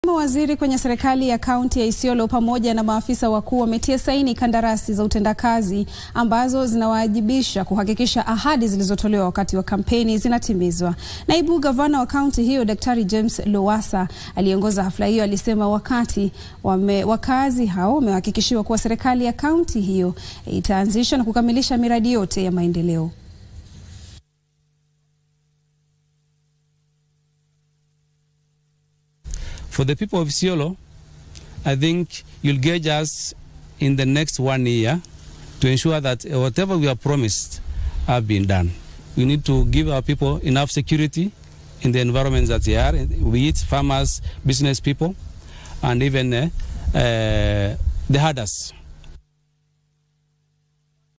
Mawaziri kwenye serikali ya kaunti ya Isiolo pamoja na maafisa wakuu wametia saini kandarasi za utendakazi ambazo zinawajibisha kuhakikisha ahadi zilizotolewa wakati wa kampeni zinatimizwa. Naibu gavana wa kaunti hiyo Daktari James Lowassa aliongoza hafla hiyo alisema wakati wame, wakazi hao wamehakikishiwa kuwa serikali ya kaunti hiyo itaanzisha na kukamilisha miradi yote ya maendeleo. For the people of Isiolo, I think you'll gauge us in the next one year to ensure that whatever we have promised have been done. We need to give our people enough security in the environments that they are, be it farmers, business people, and even uh, uh, the herders.